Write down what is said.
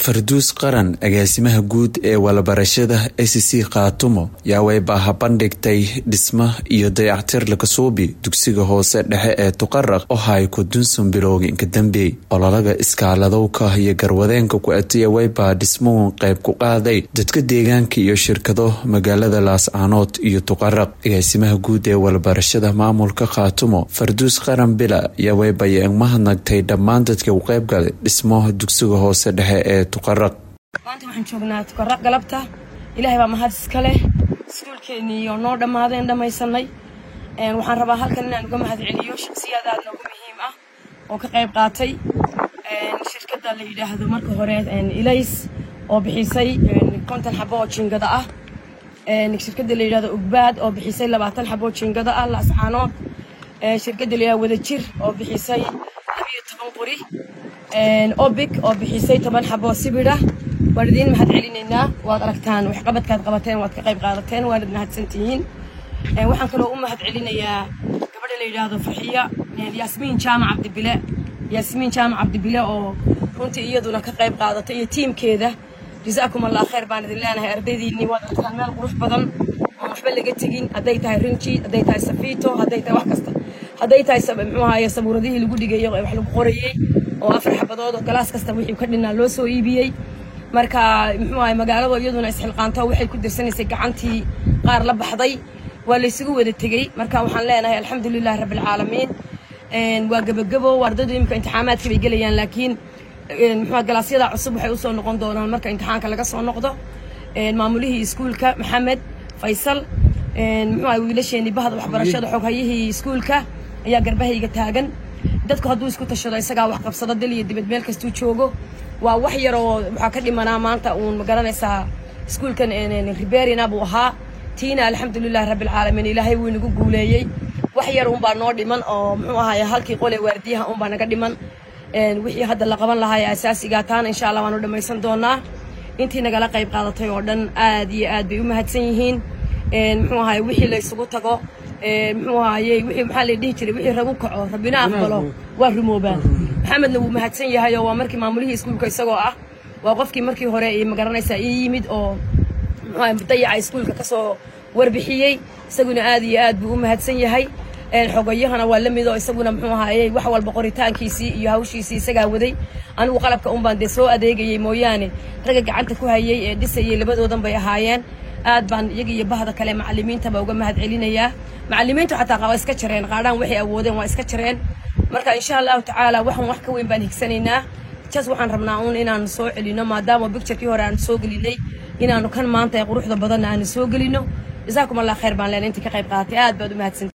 farduus qaran agaasimaha guud ee walabarashada s c khaatumo yaa waybaha bandhigtay dhisma iyo dayactir lakasuubi dugsiga hoose dhexe ee tuqaraq oo hay kudunsun bilowginka dambeey ololaga iskaaladowka iyo garwadeenka ku-atiya waybaa dhismuhu qayb ku qaaday dadka deegaanka iyo shirkado magaalada laascaanood iyo tuqaraq agaasimaha guud ee walabarashada maamulka khaatumo farduus qaran bila yaa waybaya mahadnagtay dhammaan dadka u qaybgalay dhismo dugsiga hoose dhexe ee maanta waxaan joognaa tukaraq galabta ilaahay baa mahad iska leh iskuulkeennii oo noo dhammaadeen dhammaysanay waxaan rabaa halkan inaan uga mahad celiyo shaksiyaad aad noogu muhiim ah oo ka qayb qaatay shirkadda la yidhaahdo marka hore ilays oo bixisay konton xabo oo jiingada ah shirkadda la yidhahdo ugbaad oo bixisay labaatan xabo oo jiingada ah laascaanood shirkadda la yidhahdo wadajir oo bixisay labiyo toban qori obic oo bixisay toban xaboo sibidha waan idiin mahad celinaynaa waad aragtaan waxqabadkaad qabateen waad ka qayb qaadateen waanad mahadsantihiin waxaan kaloo u mahad celinayaa gabadha la yidhaahdo farxiya yaasmiin jaamac cabdibile yaasmiin jaamac cabdibile oo runtii iyaduna ka qayb qaadatay iyo tiimkeeda jazaakum allah khayr baan idin leenahay ardaydiinii waad aragtaan meel qurux badan oo waxba laga tegin hadday tahay rinji hadday tahay safiito hadday tahay wax kasta hadday tahay muxuu ahaye sabuuradihii lagu dhigayay wax lagu qorayey oo afar xabadood oo galaas kasta wixii ka dhinaa loo soo iibiyey marka muxuu ahay magaalada iyaduna isxilqaanto waxay ku dirsanaysay gacantii qaar la baxday waa laysugu wada tegey marka waxaan leenahay alxamdulilahi rabbilcaalamiin waa gebagebo ardaydu imika imtixaamaadka bay gelayaan laakiin muxuu galaasyada cusub waxay usoo noqon doonaan marka imtixaanka laga soo noqdo maamulihii iskuulka maxamed faysal muxuu ahay wiilasheenii bahda waxbarashada xoghayihii iskuulka ayaa garbahayga taagan dadku hadduu isku tashado isagaa wax qabsado dal iyo dibad meel kastuu joogo waa wax yar oo waxaa ka dhimanaa maanta uun magaranaysaa iskuulkan riberina buu ahaa tiina alxamdulilahi rabbilcaalamiin ilaahay wuu inagu guuleeyey wax yar unbaa noo dhiman oo muxuu ahaay halkii qole waardiyaha unbaa naga dhiman wixii hadda la qaban lahaa ee asaasigaa taana insha allah waanu dhammaysan doonaa intii nagala qayb qaadatay oo dhan aad iyo aad bay u mahadsan yihiin muxuu ahaay wixii laysugu tago muxuu ahaayey wixii maxaa la dhihi jiray wixii ragu kaco rabbina aqbalo waa rumoobaan maxamedna wuu mahadsan yahay oo waa markii maamulihii iskuulka isagoo ah waa qofkii markii hore ii magaranaysaa ii yimid oo muxuu ahay dayaca iskuulka kasoo warbixiyey isaguna aad iyo aad buu u mahadsan yahay xogayahana waa la mid oo isaguna muxuu ahaayey wax walba qoritaankiisii iyo hawshiisii isagaa waday anigu qalabka unbaan dee soo adeegayey mooyaane ragga gacanta ku hayey ee dhisayey labadoodan bay ahaayeen aad baan iyaga iyo bahda kale macalimiintaba uga mahad celinayaa macalimiintu xataa waa iska jareen qaadhaan waxay awoodeen waa iska jareen marka insha allahu tacaala waxan wax ka weyn baan higsanaynaa jas waxaan rabnaa uun inaanu soo celino maadaama bicturekii hore aanu soo gelinay inaanu kan maanta ee quruxda badanna aanu soo gelino jazaakum allah khayr baan leen intii ka qayb qaadatay aad baad u mahadsan